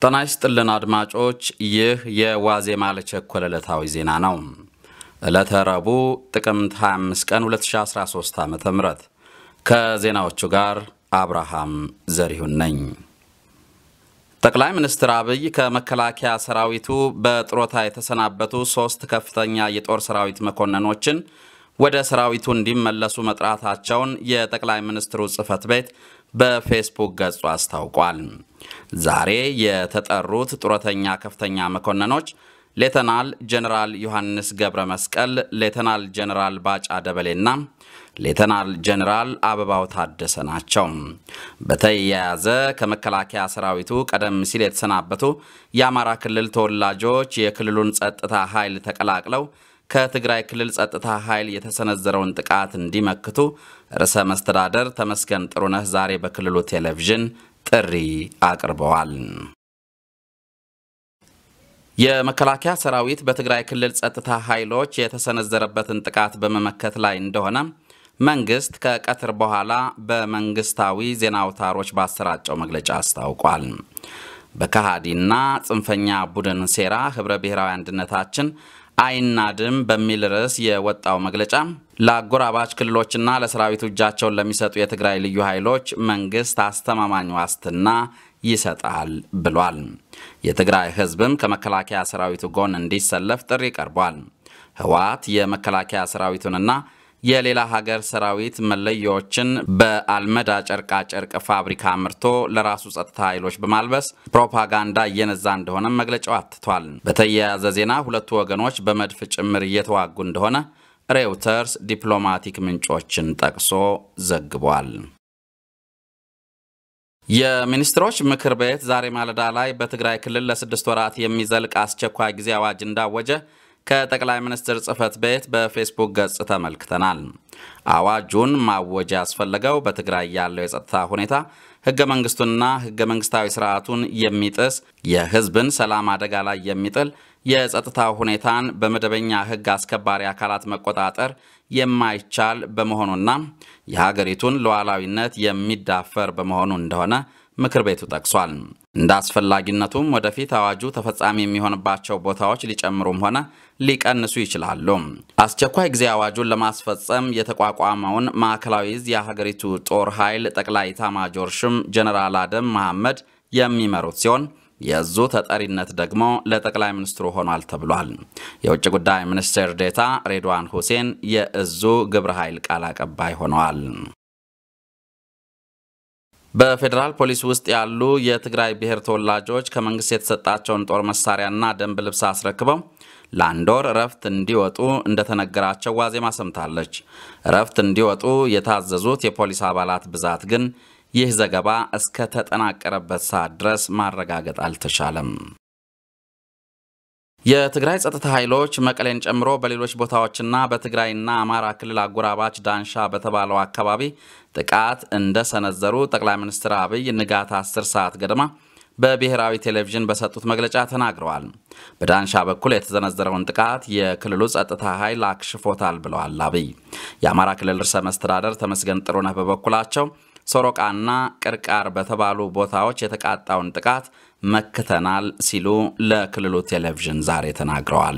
ጤና ይስጥልን አድማጮች፣ ይህ የዋዜማ ለቸኮለ ዕለታዊ ዜና ነው። ዕለተ ረቡዕ ጥቅምት 25 ቀን 2013 ዓ ም ከዜናዎቹ ጋር አብርሃም ዘሪሁን ነኝ። ጠቅላይ ሚኒስትር አብይ ከመከላከያ ሰራዊቱ በጥሮታ የተሰናበቱ ሶስት ከፍተኛ የጦር ሰራዊት መኮንኖችን ወደ ሰራዊቱ እንዲመለሱ መጥራታቸውን የጠቅላይ ሚኒስትሩ ጽህፈት ቤት በፌስቡክ ገጹ አስታውቋል። ዛሬ የተጠሩት ጡረተኛ ከፍተኛ መኮንኖች ሌተናል ጀኔራል ዮሐንስ ገብረ መስቀል፣ ሌተናል ጀኔራል ባጫ ደበሌና ሌተናል ጀኔራል አበባው ታደሰ ናቸው። በተያያዘ ከመከላከያ ሰራዊቱ ቀደም ሲል የተሰናበቱ የአማራ ክልል ተወላጆች የክልሉን ጸጥታ ኃይል ተቀላቅለው ከትግራይ ክልል ጸጥታ ኃይል የተሰነዘረውን ጥቃት እንዲመክቱ ርዕሰ መስተዳደር ተመስገን ጥሩነህ ዛሬ በክልሉ ቴሌቪዥን ጥሪ አቅርበዋል። የመከላከያ ሰራዊት በትግራይ ክልል ጸጥታ ኃይሎች የተሰነዘረበትን ጥቃት በመመከት ላይ እንደሆነ መንግስት ከቀትር በኋላ በመንግስታዊ ዜና አውታሮች ባሰራጨው መግለጫ አስታውቋል። በከሃዲና ጽንፈኛ ቡድን ሴራ ህብረ ብሔራዊ አንድነታችን አይናድም በሚል ርዕስ የወጣው መግለጫ ለአጎራባች ክልሎችና ለሰራዊቱ እጃቸውን ለሚሰጡ የትግራይ ልዩ ኃይሎች መንግስት አስተማማኝ ዋስትና ይሰጣል ብሏል። የትግራይ ህዝብም ከመከላከያ ሰራዊቱ ጎን እንዲሰለፍ ጥሪ ቀርቧል። ህወሓት የመከላከያ ሰራዊቱንና የሌላ ሀገር ሰራዊት መለያዎችን በአልመዳ ጨርቃ ጨርቅ ፋብሪካ አምርቶ ለራሱ ጸጥታ ኃይሎች በማልበስ ፕሮፓጋንዳ እየነዛ እንደሆነ መግለጫው አትቷል። በተያያዘ ዜና ሁለቱ ወገኖች በመድፍ ጭምር እየተዋጉ እንደሆነ ሬውተርስ ዲፕሎማቲክ ምንጮችን ጠቅሶ ዘግቧል። የሚኒስትሮች ምክር ቤት ዛሬ ማለዳ ላይ በትግራይ ክልል ለስድስት ወራት የሚዘልቅ አስቸኳይ ጊዜ አዋጅ እንዳወጀ ከጠቅላይ ሚኒስትር ጽህፈት ቤት በፌስቡክ ገጽ ተመልክተናል። አዋጁን ማወጅ ያስፈለገው በትግራይ ያለው የጸጥታ ሁኔታ ህገ መንግስቱንና ህገ መንግስታዊ ስርዓቱን የሚጥስ የህዝብን ሰላም አደጋ ላይ የሚጥል የጸጥታ ሁኔታን በመደበኛ ህግ አስከባሪ አካላት መቆጣጠር የማይቻል በመሆኑና የሀገሪቱን ሉዓላዊነት የሚዳፈር በመሆኑ እንደሆነ ምክር ቤቱ ጠቅሷል። እንደ አስፈላጊነቱም ወደፊት አዋጁ ተፈጻሚ የሚሆንባቸው ቦታዎች ሊጨምሩም ሆነ ሊቀንሱ ይችላሉ። አስቸኳይ ጊዜ አዋጁን ለማስፈጸም የተቋቋመውን ማዕከላዊ ዕዝ የሀገሪቱ ጦር ኃይል ጠቅላይ ኤታማዦር ሹም ጀነራል አደም መሐመድ የሚመሩት ሲሆን የእዙ ተጠሪነት ደግሞ ለጠቅላይ ሚኒስትሩ ሆኗል ተብሏል። የውጭ ጉዳይ ሚኒስቴር ዴታ ሬድዋን ሁሴን የእዙ ግብረ ኃይል ቃል አቀባይ ሆነዋል። በፌዴራል ፖሊስ ውስጥ ያሉ የትግራይ ብሔር ተወላጆች ከመንግስት የተሰጣቸውን ጦር መሳሪያና ደንብ ልብስ አስረክበው ለአንድ ወር እረፍት እንዲወጡ እንደተነገራቸው ዋዜማ ሰምታለች። እረፍት እንዲወጡ የታዘዙት የፖሊስ አባላት ብዛት ግን ይህ ዘገባ እስከ ተጠናቀረበት ሰዓት ድረስ ማረጋገጥ አልተቻለም። የትግራይ ጸጥታ ኃይሎች መቀሌን ጨምሮ በሌሎች ቦታዎችና በትግራይና አማራ ክልል አጎራባች ዳንሻ በተባለው አካባቢ ጥቃት እንደሰነዘሩ ጠቅላይ ሚኒስትር አብይ ንጋት 10 ሰዓት ገደማ በብሔራዊ ቴሌቪዥን በሰጡት መግለጫ ተናግረዋል። በዳንሻ በኩል የተሰነዘረውን ጥቃት የክልሉ ጸጥታ ኃይል አክሽፎታል ብለዋል አብይ። የአማራ ክልል ርዕሰ መስተዳደር ተመስገን ጥሩነህ በበኩላቸው ሶሮቃና ቅርቃር በተባሉ ቦታዎች የተቃጣውን ጥቃት መክተናል ሲሉ ለክልሉ ቴሌቪዥን ዛሬ ተናግረዋል።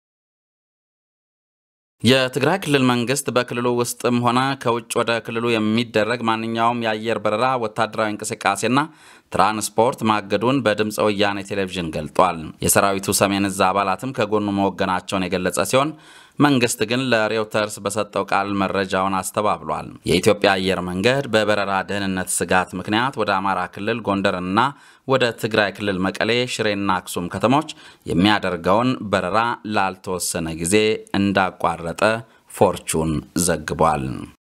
የትግራይ ክልል መንግስት በክልሉ ውስጥም ሆነ ከውጭ ወደ ክልሉ የሚደረግ ማንኛውም የአየር በረራ፣ ወታደራዊ እንቅስቃሴና ትራንስፖርት ማገዱን በድምፀ ወያኔ ቴሌቪዥን ገልጧል። የሰራዊቱ ሰሜን እዝ አባላትም ከጎኑ መወገናቸውን የገለጸ ሲሆን መንግስት ግን ለሬውተርስ በሰጠው ቃል መረጃውን አስተባብሏል። የኢትዮጵያ አየር መንገድ በበረራ ደህንነት ስጋት ምክንያት ወደ አማራ ክልል ጎንደርና ወደ ትግራይ ክልል መቀሌ፣ ሽሬና አክሱም ከተሞች የሚያደርገውን በረራ ላልተወሰነ ጊዜ እንዳቋረጠ ፎርቹን ዘግቧል።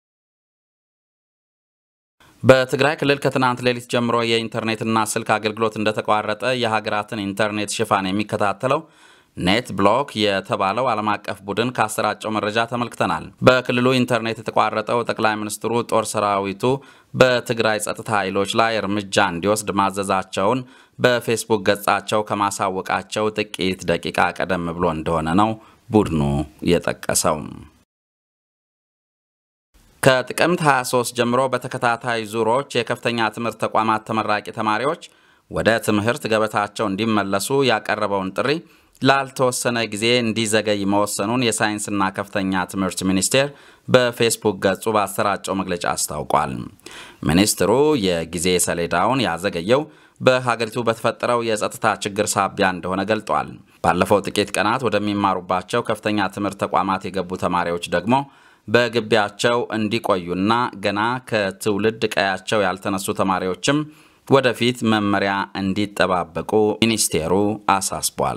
በትግራይ ክልል ከትናንት ሌሊት ጀምሮ የኢንተርኔትና ስልክ አገልግሎት እንደተቋረጠ የሀገራትን ኢንተርኔት ሽፋን የሚከታተለው ኔት ብሎክ የተባለው ዓለም አቀፍ ቡድን ካሰራጨው መረጃ ተመልክተናል። በክልሉ ኢንተርኔት የተቋረጠው ጠቅላይ ሚኒስትሩ ጦር ሰራዊቱ በትግራይ ጸጥታ ኃይሎች ላይ እርምጃ እንዲወስድ ማዘዛቸውን በፌስቡክ ገጻቸው ከማሳወቃቸው ጥቂት ደቂቃ ቀደም ብሎ እንደሆነ ነው ቡድኑ የጠቀሰው። ከጥቅምት 23 ጀምሮ በተከታታይ ዙሮች የከፍተኛ ትምህርት ተቋማት ተመራቂ ተማሪዎች ወደ ትምህርት ገበታቸው እንዲመለሱ ያቀረበውን ጥሪ ላልተወሰነ ጊዜ እንዲዘገይ መወሰኑን የሳይንስና ከፍተኛ ትምህርት ሚኒስቴር በፌስቡክ ገጹ ባሰራጨው መግለጫ አስታውቋል። ሚኒስትሩ የጊዜ ሰሌዳውን ያዘገየው በሀገሪቱ በተፈጠረው የጸጥታ ችግር ሳቢያ እንደሆነ ገልጧል። ባለፈው ጥቂት ቀናት ወደሚማሩባቸው ከፍተኛ ትምህርት ተቋማት የገቡ ተማሪዎች ደግሞ በግቢያቸው እንዲቆዩና ገና ከትውልድ ቀያቸው ያልተነሱ ተማሪዎችም ወደፊት መመሪያ እንዲጠባበቁ ሚኒስቴሩ አሳስቧል።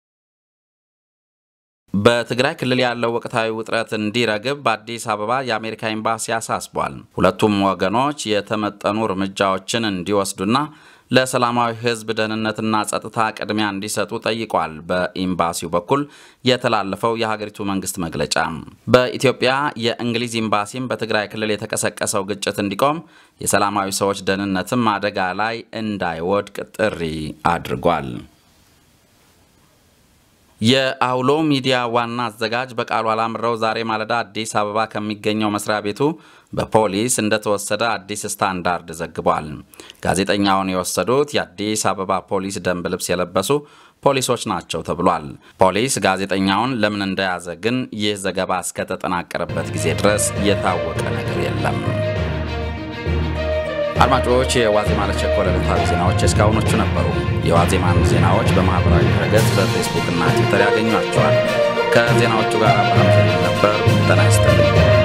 በትግራይ ክልል ያለው ወቅታዊ ውጥረት እንዲረግብ በአዲስ አበባ የአሜሪካ ኤምባሲ አሳስቧል። ሁለቱም ወገኖች የተመጠኑ እርምጃዎችን እንዲወስዱና ለሰላማዊ ሕዝብ ደህንነትና ጸጥታ ቅድሚያ እንዲሰጡ ጠይቋል። በኤምባሲው በኩል የተላለፈው የሀገሪቱ መንግስት መግለጫ በኢትዮጵያ የእንግሊዝ ኤምባሲም በትግራይ ክልል የተቀሰቀሰው ግጭት እንዲቆም፣ የሰላማዊ ሰዎች ደህንነትም አደጋ ላይ እንዳይወድቅ ጥሪ አድርጓል። የአውሎ ሚዲያ ዋና አዘጋጅ በቃሉ አላምረው ዛሬ ማለዳ አዲስ አበባ ከሚገኘው መስሪያ ቤቱ በፖሊስ እንደተወሰደ አዲስ ስታንዳርድ ዘግቧል። ጋዜጠኛውን የወሰዱት የአዲስ አበባ ፖሊስ ደንብ ልብስ የለበሱ ፖሊሶች ናቸው ተብሏል። ፖሊስ ጋዜጠኛውን ለምን እንደያዘ ግን ይህ ዘገባ እስከተጠናቀረበት ጊዜ ድረስ የታወቀ ነገር የለም። አድማጮች የዋዜማ ለቸኮለ ዕለታዊ ዜናዎች እስካሁኖቹ ነበሩ። የዋዜማን ዜናዎች በማኅበራዊ ድረገጽ በፌስቡክ እና ትዊተር ያገኟቸዋል። ከዜናዎቹ ጋር አብርሃም ነበር። ጤና ይስጥልኝ።